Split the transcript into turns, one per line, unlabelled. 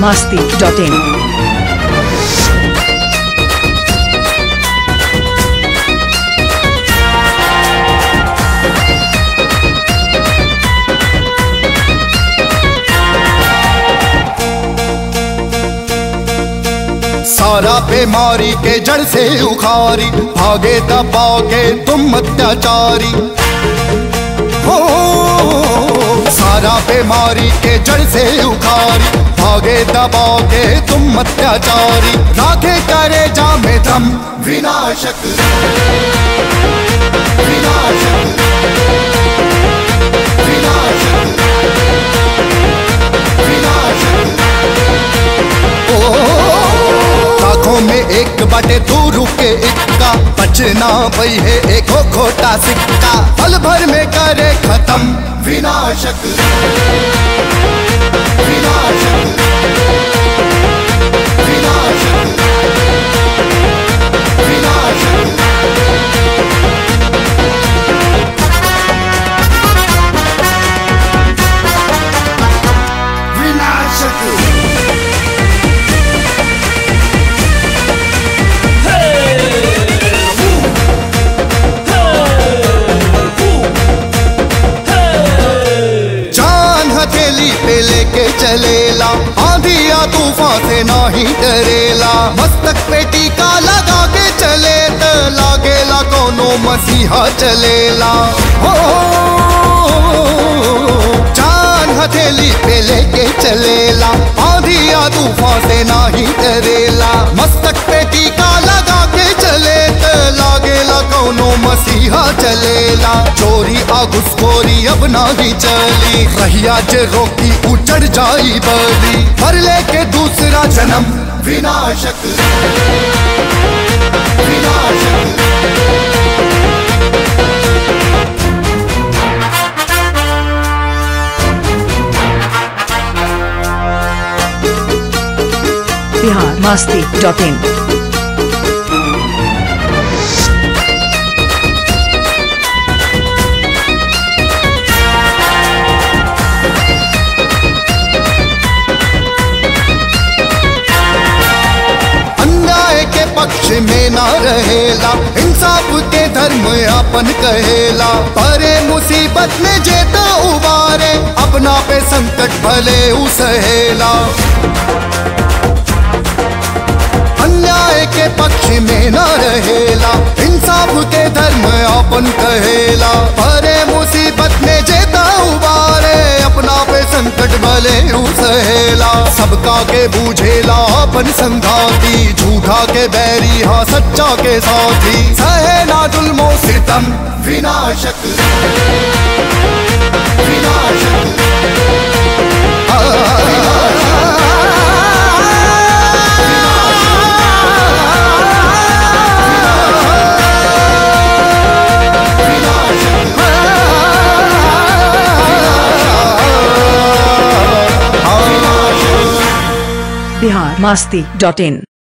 masti.in.
सारा बीमारी के जड़ से उखारी भागे दबाओगे तुम अत्याचारी हो सारा बीमारी के जड़ से उखारी भागे दबाओगे तुम अत्याचारी राखे करे जा में दम विनाशक विनाशक विनाशक विनाशक आंखों में एक बटे तू रुके इक्का बचना भई है एक हो खोटा सिक्का पल भर में करे खत्म विनाशक विनाशक विनाशक विनाशक विनाशक जान हथेली पे लेके चलेला आंधिया तूफान से नाही डरेला मस्तक पे टीका लगा के चले त लागेला कोनो मसीहा चलेला हो जान हथेली पे लेके चलेला आंधिया तूफान से नाही डरेला मस्तक पे टीका लगा के चले त लागेला कोनो मसीहा चलेला चोरी आ घुसखोरी अब नाही चली रहिया जे रोकी उचड़ जाई बली पर लेके दूसरा जन्म विनाशक विनाशक
Bihar masti.in.
अन्याय के पक्ष में ना रहेला इंसाफ के धर्म अपन कहेला परे मुसीबत में जेता उबारे अपना पे संकट भले उसहेला अन्याय के पक्ष में न रहेला इंसाफ के धर्म अपन कहेला परे मुसीबत में जेता उबारे अपना पे संकट भले सहेला सबका के बूझेला अपन संघाती झूठा के बैरी हाँ सच्चा के साथी सहे ना जुल्मो सितम विनाशक विनाशक
Bihar masti.in.